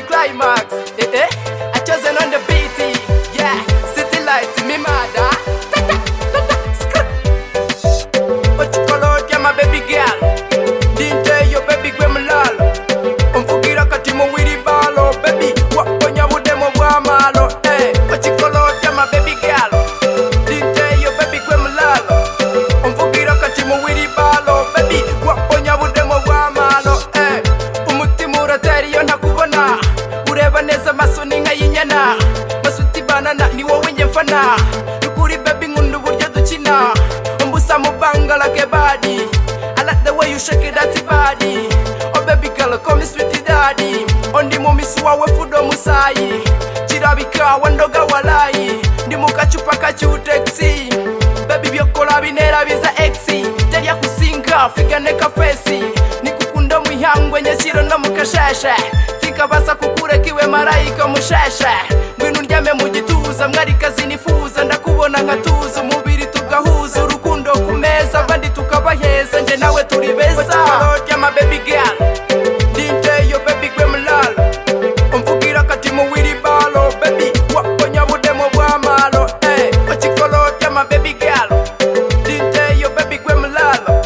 climax. Eh, eh. I chosen on the beat. Yeah, city lights, me mother. What you call out, yeah, my baby girl. DJ, your baby gremlal. Umfugira kati mu wiri balo, baby. Waponya budemo bwa malo. Eh, what you call out, yeah, my baby girl. DJ, your baby gremlal. Umfugira kati mu wiri balo, baby. Waponya budemo bwa malo. Eh, umutima uratera iyo ntakubona. Ureba neza amaso ni nka y'inyana. Basuti banana ni wowe njye mfana. Ni kuri baby nkunda uburyo dukina. Umbusa mu banga like a body. I like the way you shake it that body. Oh baby girl, call me sweetie daddy. Ondi mumisi wawe fudo musayi. Chirabika wandoga walayi. Ndi mukachupa kachu taxi. Baby byokola binera biza exi. Terya kusinga figane ka fesi. Nikukunda mwihangwe nyashiro no mukashasha. Tikabasa kukureka iwe marayika mushasha. Ngwino undyame mu gituza mwari kazi nifuza ndakubona nkatuza umubiri tugahuza urukundo ku meza abandi tukabaheza njye nawe turi beza Lord, I'm a baby girl. DJ, your baby gremlin. umvugira kati mu wiri balo baby waponya budemo bwa malo eh ochikolo chama baby girl DJ yo baby gwe mlalo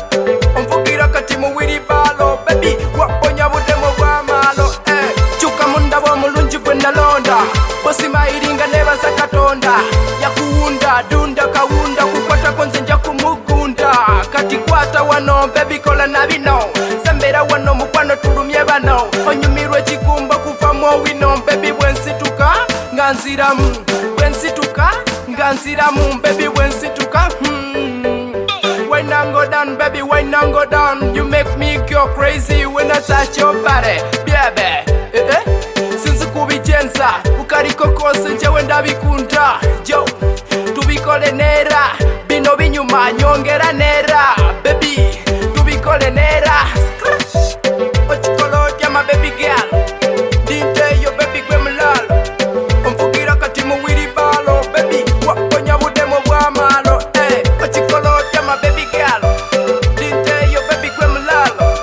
umvugira kati mu wiri balo baby waponya budemo bwa malo eh chuka munda wa mulunji gwe nalonda bosi mairinga neva zakatonda yakuunda dunda kaunda kukwata konze nja kumugunda kati kwata wano baby kola na bino sembera wano mukwano tulumye bano onyumirwe kikumba kuvamo wino baby bwensituka nga nziramu bwensituka nga nziramu baby bwensituka hmm. When I go down, baby, when I go down, you make me go crazy when I touch your body, baby. Eh, eh. Sinzi kubigenza ukariko kose njyewe ndabikunda yo tubikole nera bino binyuma nyongera nera baby tubikole nera Ochikolo chama baby girl DJ yo baby gwe mlalo umvugira kati mu wiri balo baby waponya budemo bwa malo eh ochikolo chama baby girl DJ yo baby gwe mlalo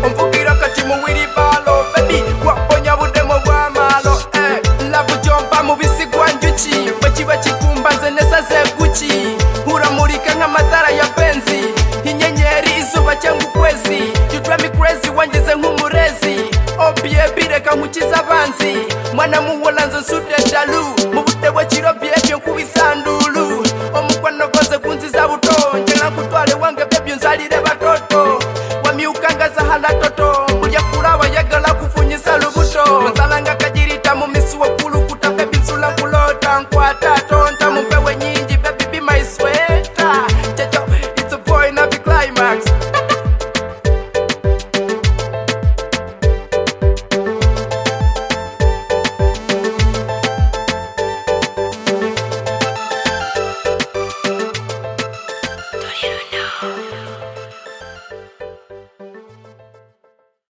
umvugira kati mu wiri balo baby waponya budemo bwa malo eh love jomba mu bisigwa njuki bwe kiba kikumbanze neza zeguki uramurika nk'amatara ya benzi inyenyeri izuba cyangwa ukwezi you drive me crazy wangize nk'umurezi obie bireka nkukiza abanzi mwana muwolanze sude dalu mu bute bwe kirobye